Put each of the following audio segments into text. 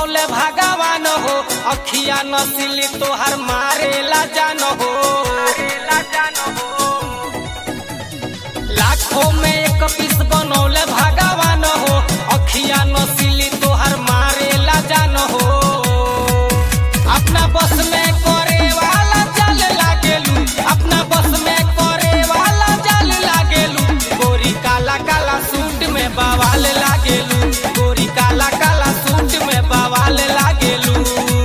बनौले भगवान हो अखिया नसीली तोहर मारेला जान हो लाखों में एक पीस बनौले भगवान हो अखिया नसीली तोहर मारेला जान हो अपना बस में करे वाला चल लागेलू अपना बस में करे वाला चल लागेलू गोरी काला काला सूट में बवाल लागेलू गोरी काला काला सूट में बवाल लागेलू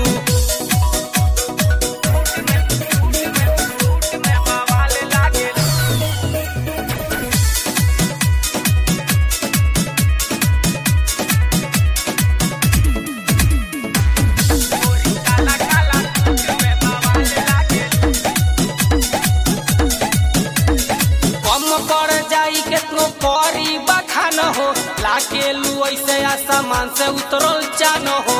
कम कर जाई केतनो करी बखान हो लाकेलू ऐसे आसमान से उतरल चान हो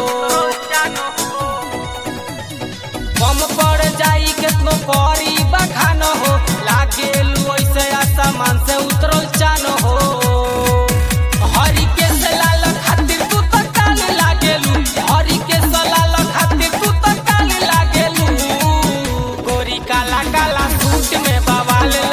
कम कर जाई केतनो करी बखान हो लागेलू ऐसे आसमान से उतरल चान हो हरी के सलाल खातिर तू तो काल लागेलू हरी के सलाल खातिर तू तो काल लागेलू गोरी काला काला सूट में बवाल